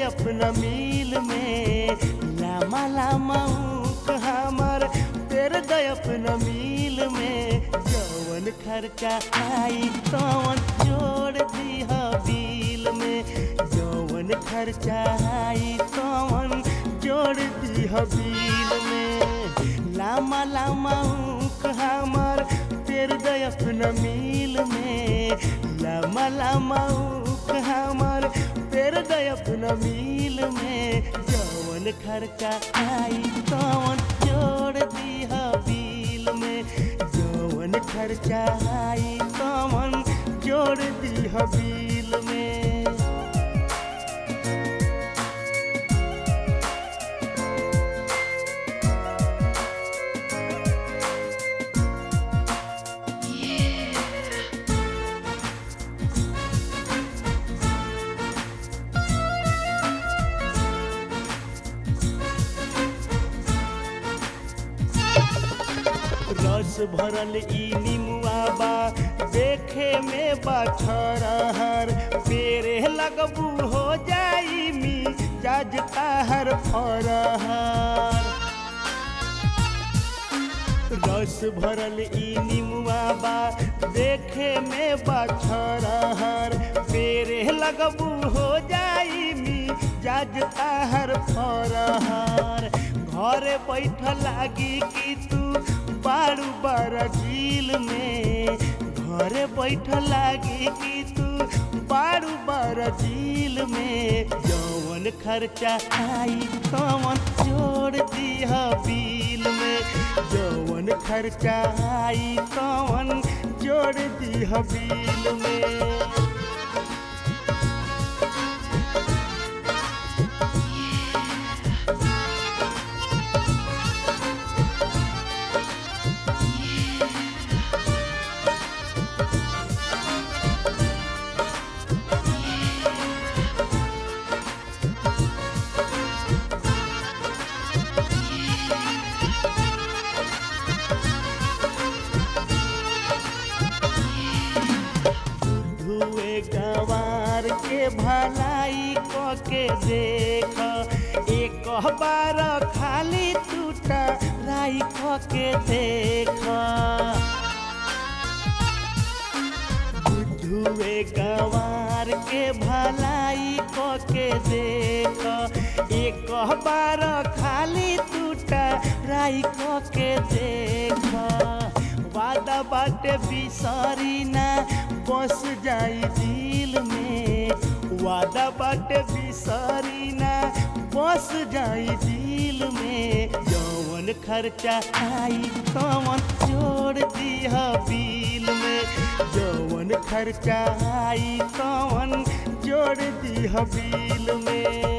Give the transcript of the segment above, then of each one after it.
अपना मिल में लामा लामा ऊख हमर पेर दे अपना मिल में जवन खर्चा आई तवन जोड़ दिह बिल में जवन खर्चा आई तवन जोड़ दिह बिल में लामा लामा ऊख हमर पेर दे अपना मिल में लामा लामा ऊख हमर पेर दे अपना मिल में जवन खर्चा आई तवन जोड़ दिह बिल में जवन खर्चा आई तवन जोड़ दिह बिल में रस भरल ई निमुआ बा देखे में बा छरहर पेरे लगबू हो जाई मी जज ताहर फरहर रस भरल ई निमुआ बा देखे में बा छरहर पेरे लगबू हो जाई मी जज ताहर फरहर घरे बैठ लागी कि तू बारू बरजील में घरे बैठ लागी कि तू बारू बरजील में जवन खर्चा आई तवन जोड़ दिह बिल में जवन खर्चा आई तवन जोड़ दिह बिल में धुए गंवार के भलाई क के देख एक बार खाली टूटा राई क के देख धुए गंवार के भलाई क के देख एक बार खाली टूटा राई क के देख वादा बाटे बिसरी ना बस जाई दिल में वादा बाटे बिसरी ना बस जाई दिल में जवन खर्चा आई तवन जोड़ दिह बिल में जवन खर्चा आई तवन जोड़ दिह बिल में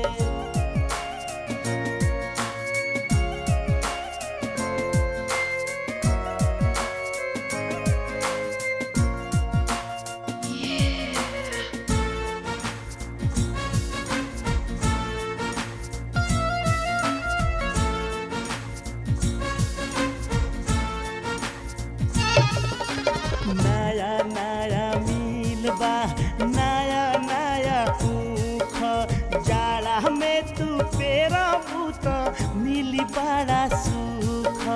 नया नया मिल बा नया नया ऊख जाड़ा में तू पेरा बूत मिली बड़ा सुख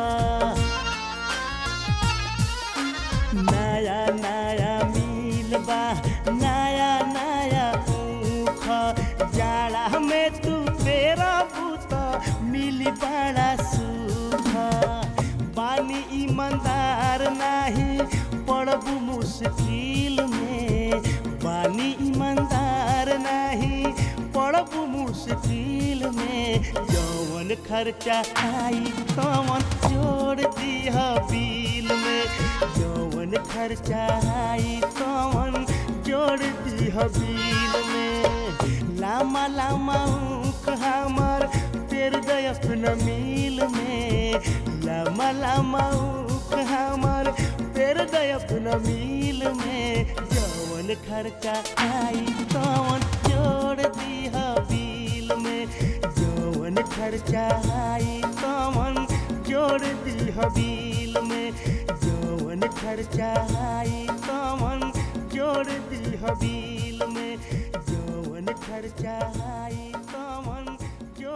नया नया मिल बा नया नया ऊख जाड़ा में तू पेरा बूत मिली बड़ा सुख बानी ईमानदार नाही पड़बू मुश्किल में बानी ईमानदार नाही पड़बू मुश्किल में जवन खर्चा आई तवन जोड़ दिह बिल में जवन खर्चा आई तवन जोड़ दिह बिल में लामा लामा ऊख हमर पेर दे अपना मिल में लामा लामा ऊख हमर पेर दे अपना मिल में जवन खर्चा आई तवन जोड़ दिह बिल में जवन खर्चा आई तवन जोड़ दिह बिल में जवन खर्चा आई तवन जोड़ दिह बिल में जवन खर्चा आई तवन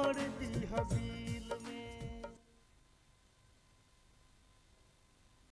छोड़ दी हबी